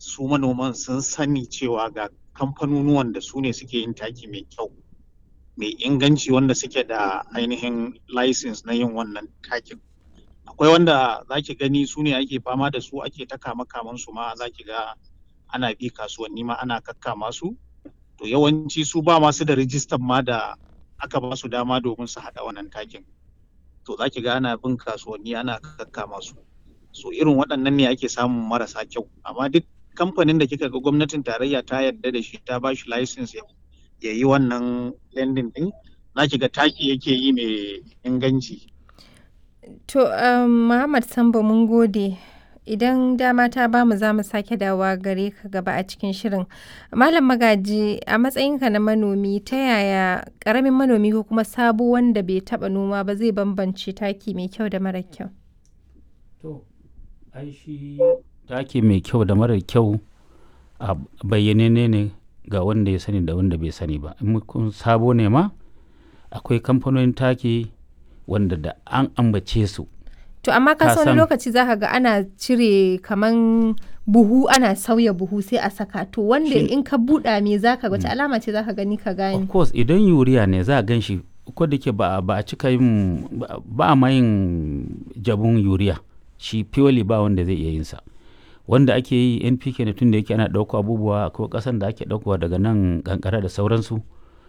su manoman sun sani cewa ga kamfanonuwan da su ne suke yin taki mai kyau mai inganci wanda suke da ainihin license na yin wannan takin akwai wanda za ki gani su ne ake fama da su ake ta kama kaman su ma za ki ga ana bi kasuwanni ma ana kakkama su to yawanci su ba masu da rijistan ma da aka ba su dama domin su haɗa wannan takin to za ki ga ana bin kasuwanni ana kakkama su so irin waɗannan ne ake samun marasa kyau amma duk kamfanin da kika ga gwamnatin tarayya ta yarda da shi ta ba shi license ya yi wannan lending din za ki ga taki yake yi mai inganci To, um, Muhammad Sambo mun gode. Idan dama ta bamu za mu sake dawa gare ka gaba a cikin shirin. Malam Magaji, a matsayinka na manomi, ta yaya ƙaramin manomi ko kuma sabo wanda bai taɓa noma ba zai bambance taki mai kyau da mara kyau? To, ai shi taki mai kyau da mara kyau a bayyane ne ga wanda ya sani da wanda bai sani ba. In kun sabo ne ma, akwai kamfanonin taki wanda da an ambace su. To amma ka Ka wani san- lokaci zaka ga ana cire kaman buhu ana sauya buhu sai a saka to wanda Shi- in ka buɗa me zaka wace alama ce zaka gani ka Of gane course idan yuriya ne za a gan shi ko da ke ba, ba a cika yin ba- ba a ma yin jabun yuriya shi purely ba wanda zai iya yin sa wanda ake yi npk ne tun da yake ana ɗauko abubuwa ko ƙasan da ake ɗaukowa daga nan kankara da sauransu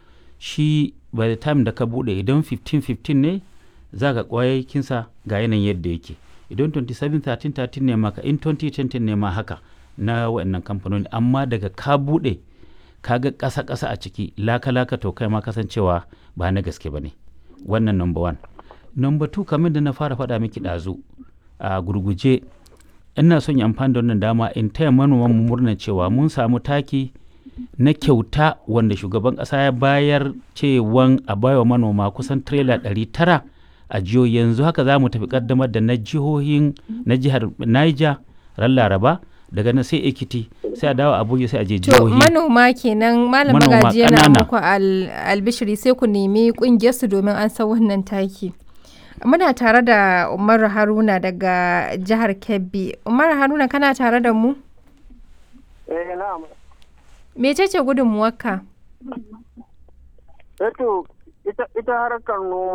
shi by the time da ka buɗe idan 15-15 ne za ka ƙwayakinsa ga yanayin yadda yake idan 27-13-13 ne maka in 2020 ne ma haka na waɗannan kamfanoni amma daga ka buɗe kaga ƙasa-ƙasa a ciki laka-laka to kai ma kasancewa ba na gaske ba ne wannan number one number two kamar da na fara faɗa miki ɗazu a gurguje ina son yi amfani da wannan dama in taya manoman mu murna cewa mun samu taki na kyauta wanda shugaban ƙasa ya bayar cewan a baiwa manoma kusan tirela ɗari tara a jihohi yanzu haka za mu tafi ƙaddamar da na jihohin na jihar Niger ran Laraba daga nan sai Ekiti sai a dawo Abuja sai a je to jihohi manoma kenan malam Manoma magaji yana ƙanana. muku al- albishiri sai ku nemi ƙungiyar su domin an san wannan taki muna tare da Umar Haruna daga jihar Kebbi Umar Haruna kana tare da mu Eh, na'am. mecece gudunmuwarka Eto, ita, ita harkar noma